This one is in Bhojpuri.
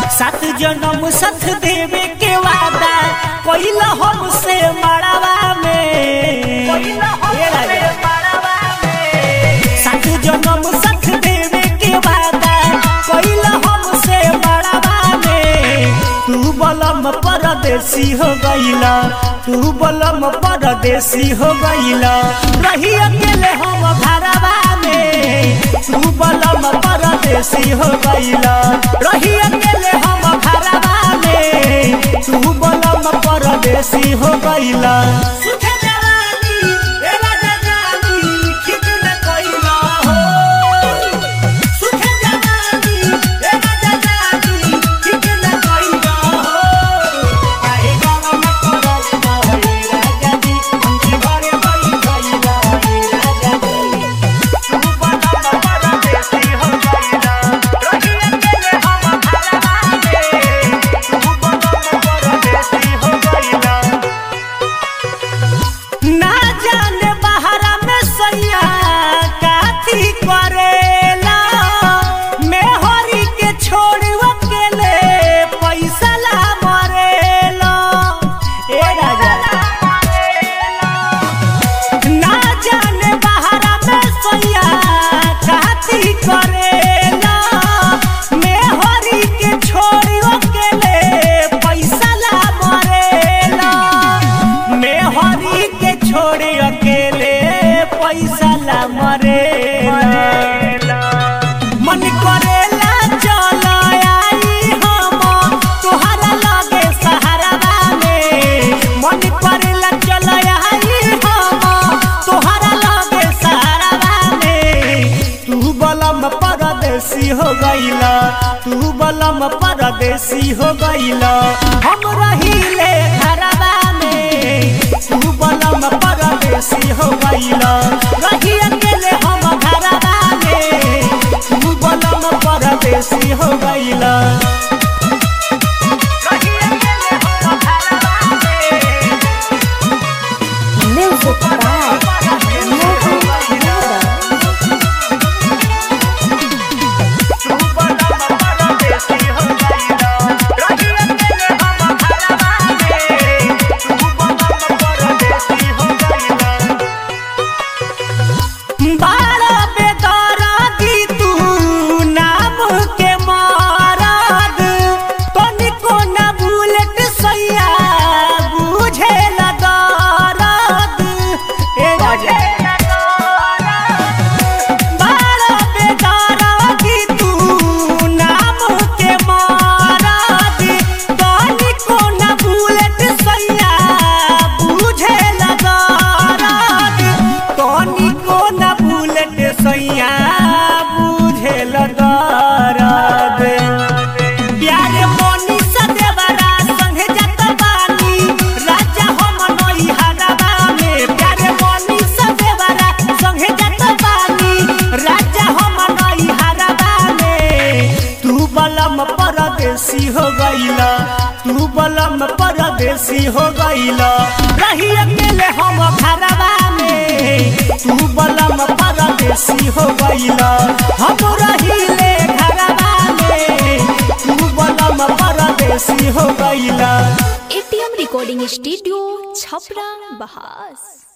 सात जन्म सथ देवे के वादा कोइल हमसे मड़वा में ए राजा। सात जन्म सथ देवे के वादा कोइल हमसे मड़वा में तू बलम परदेसी हो गईला तू बलम परदेसी हो गईला रही अकेले हम घरवा में तू बलम परदेसी हो गईला रही अकेले हम घरवा में तू बलम परदेसी हो गईला सुखे जवानी ए राजा जानी कितना कइला हो सुखे जवानी ए राजा जानी कितना कइला हो काहे गरम करल बाहे राजा जी हमके घरे बई गइला हे राजा जी तू बलम परदेसी हो गइला रही अकेले हम घरवा में तू बलम परदेसी हो गइला ना जाने बहरा में सैया काथी करेला मैं हरी के छोड़ अकेले पैसा ला मरेला ए राजा ना जाने बहरा में सैया काथी करेला मैं हरी के छोड़ अकेले पैसा ला मरेला मैं हरी के छोड़े अकेले पैसा ला मरेला मन करेला चल आई हम तोहरा लगे सहारा में मन करेला चल आई हम तोहरा लगे सहारा में तू बलम परदेसी हो गईला तू बलम परदेसी हो गईला हम रहीले घरवा में तू बलम परदेसी हो गईला रही अकेले हम घरवा में तू बलम परदेसी हो गईला रही अकेले हम घरवा में Music by Mohan Yadav. बारा बेदारा दी तू नाम के मारद तनिको न बुलेट सैया बुझे लगारद ए राजा बारा बेदारा दी तू नाम के मारद तनिको न बुलेट सैया बुझे लगारद तनिको न बुलेट सैया बुझे लगारद प्यारे मोनी सदेवरा संगे जत बानी राजा हम नई हरवा में प्यारे मोनी सदेवरा संगे जत बानी राजा हम नई हरवा में तू बलम परदेसी हो गईला तू बलम परदेसी हो गईला रही अकेले हम घरवा में तू बलम परदेसी हो गईला हम रहीले घरवा में तू बलम परदेसी हो गईला ATM Recording Studio, Chhapra, Bahas.